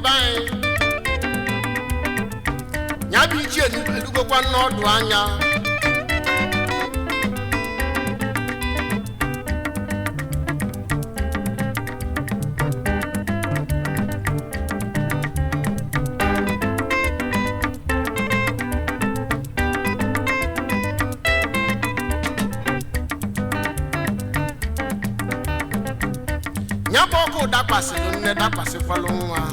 be anyị ya bụ ichie edugokwa n'ọdụ anya ya bụ ọkụ dakwasịrị nne dakwasịkwalụ nwa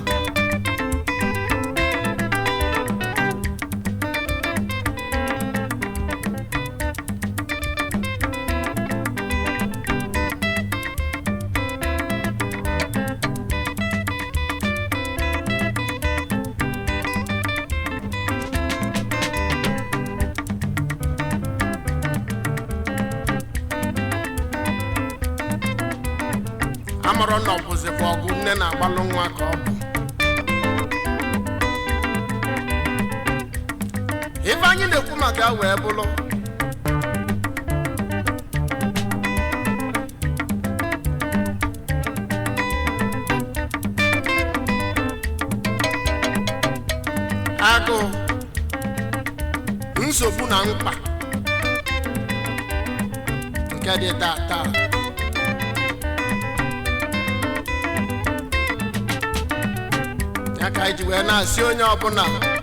amarọ na ọ bụzikwa ọgụ nne na-agbalụ nwa ka ọ bụ ife anyị na-ekwu maka ya wee bụrụ agụụ nsogbu na mkpa nke dị taa taa ya ka anyị ji wee na-asị onye ọbụla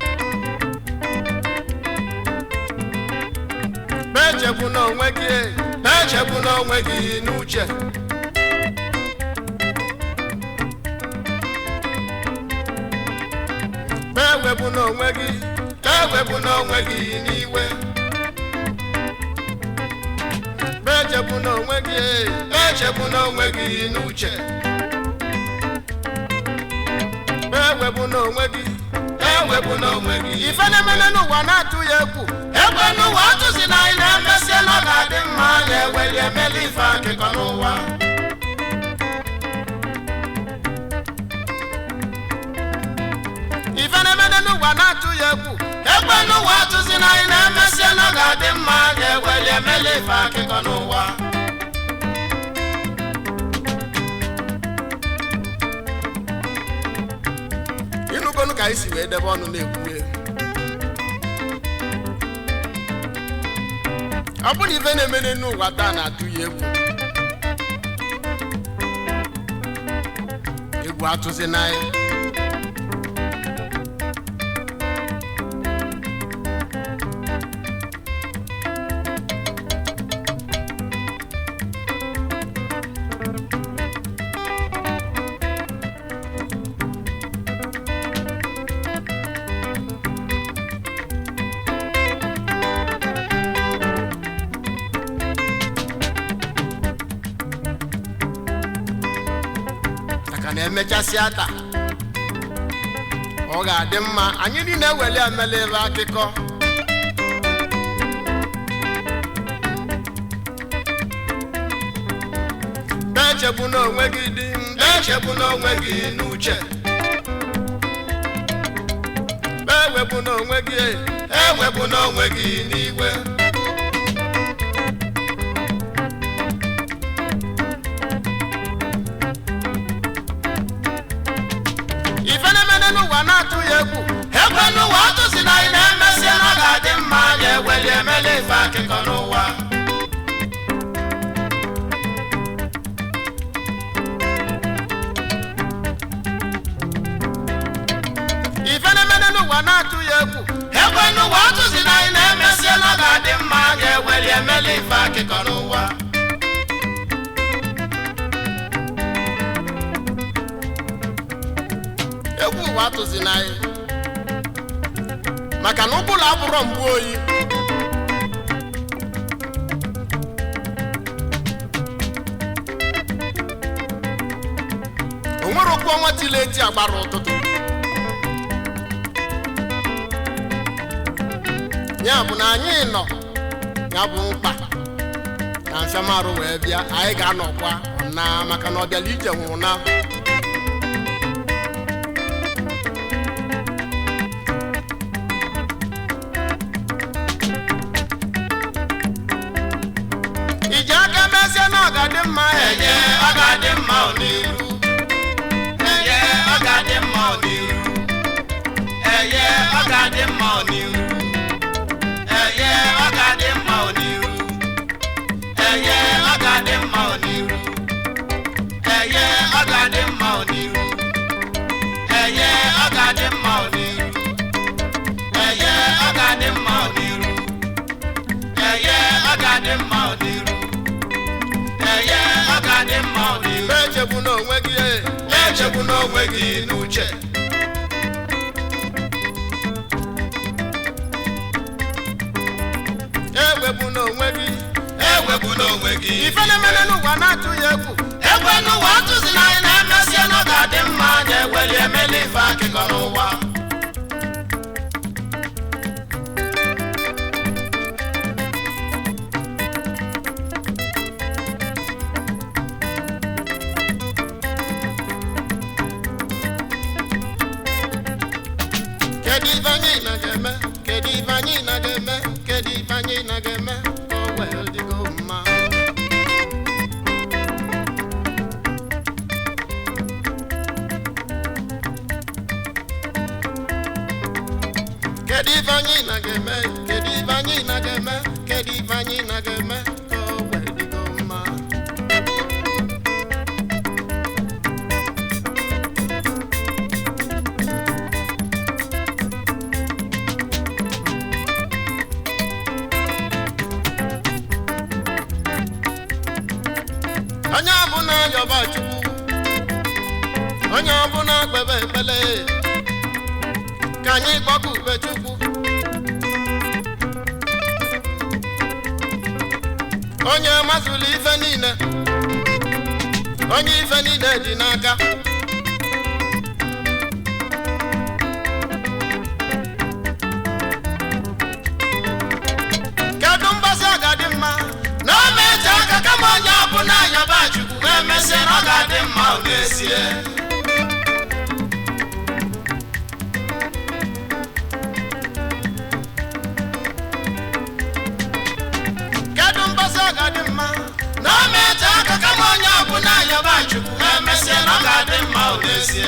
echegbu n'onwe gị echegbu n'onwe gị n'uche ewepụ n'onwe gị ewepụ n'onwe gị n'iwe echegbu n'onwe gị echegbu n'onwe gị n'uche ewepụ n'onwe gị ewepụ n'onwe gị ife na-emene n'ụwa na-atụ ya egwu egbe n'ụwa atụzi na anyị na-emesịa na ọ ga-adị mma ya eweli emeli ife akịkọ n'ụwa ife na-emene n'ụwa na-atụ ya egwu egbe n'ụwa atụzi na anyị na-emesịa na ọ ga-adị mma ya eweli emeli ife akịkọ n'ụwa ịnụgonu ka anyị si wee debe ọnụ na-ekwu ya ọ bụrụ ife na-emene n'ụwa taa na-atụ ya egwu egwu atụzi n'anya maka na emechasịa taa ọ ga-adị mma anyị niile eweli emela ebe akụkọ echegbu n'onwe gị dị echegbu n'onwe gị n'uche ewepụ n'onwe gị ewepụ n'onwe gị n'iwe ife na-emene n'ụwa na-atụ ya egwu ekwe n'ụwa atụzi na anyị na-emesịa na ọ ga-adị mma ya eweli emeli ife akụkọ n'ụwa ife na-emene n'ụwa na-atụ ya egwu ekwe n'ụwa atụzi na anyị na-emesịa na ọ ga-adị mma ya eweli emeli ife akụkọ n'ụwa egwu ụwa atụzi n'anyị maka na ụbụrụ abụrọ mgbu oyi o nwere okwu ọnwa tile eti agbara ụtụtụ ya bụ na anyị nọ ya bụ mkpa na mfiamarụ wee bịa anyị ga-anọkwa na maka na ọ bịala ije nwụrụ na iji aka mezie na ọ ga-adị mma enye ọ ga-adị mma n'iru enye ọ ga-adị mma n'iru echegbu n'onwe gị n'uche ewepụ n'onwe gị ewepụ n'onwe gị ife na-emere n'ụwa na-atụ ya egwu ekwe n'ụwa atụzi na anyị na-emesịa na ọ ga-adị mma anyị eweli emeli ife akịkọ n'ụwa kedu ife anyị na ga-eme kedu ife anyị na ga-eme kedu ife anyị na ga-eme ka o wee dịgo mma kedu ife anyị na ga-eme kedu ife anyị na ga-eme kedu ife anyị na ga-eme ka o wee dịgo mma onye ọbụla yọba chukwu onye ọbụla kpebe ekpele ka anyị gbakọ ube chukwu onye mazụlụ ife niile onye ife niile dị n'aka kedu mgbasa ga-adị mma na o meje aka kama onye ọbụla yọba chukwu ma emesịa na ọ ga-adị mma ọ n'ezie kedu mgbasa ga-adị mma na o meje aka kama onye ọbụla yọba chukwu ma emesịa na ọ ga-adị mma ọ n'ezie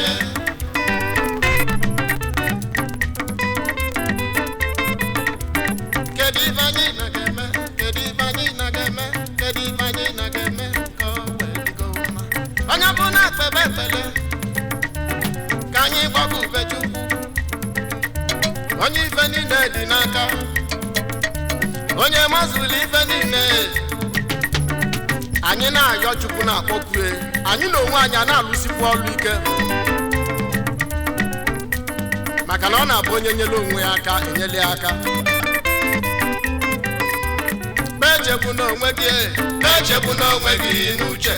kedu ife anyị na ga-eme kedu ife anyị na ga-eme kedu ife anyị na ga-eme ka o wee dịgo mma onye bụ na akpebe ekpele ka anyị gbakọ ube chukwu onye ife niile dị n'aka onye mazụlụ ife niile anyị na-ayọ chukwu na-akpọkue anyị na onwe anyị a na-alụsikwu ọrụ ike maka na ọ na-abụ onye nyere onwe ya aka enyela ya aka echegbu n'onwe gị echegbu n'onwe gị n'uche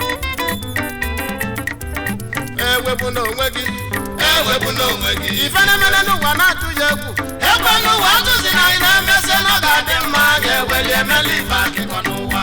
ewepụ n'onwe gị ewepụ n'onwe gị ife na-emere n'ụwa na-atụ ya egwu ekwe n'ụwa atụzi na anyị na-emesị na ọ ga-adị mma anyị eweli emeli ife akịkọ n'ụwa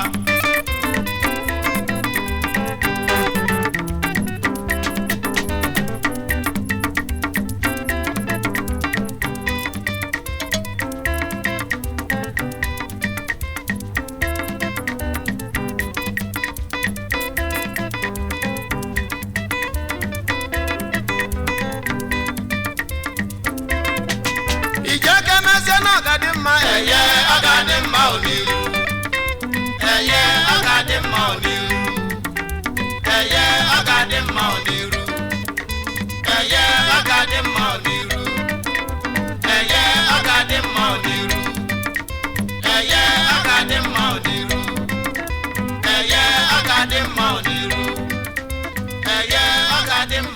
ije ka emezie na ọ ga-adị mma eye ọ ga-adị mma oniru eye ọ ga-adị mma oniru eye ọ ga-adị mma oniru eye ọ ga-adị mma oniru eye ọ ga-adị mma oniru eye ọ ga-adị mma oniru eye ọ ga-adị mma oniru eye ọ ga-adị mma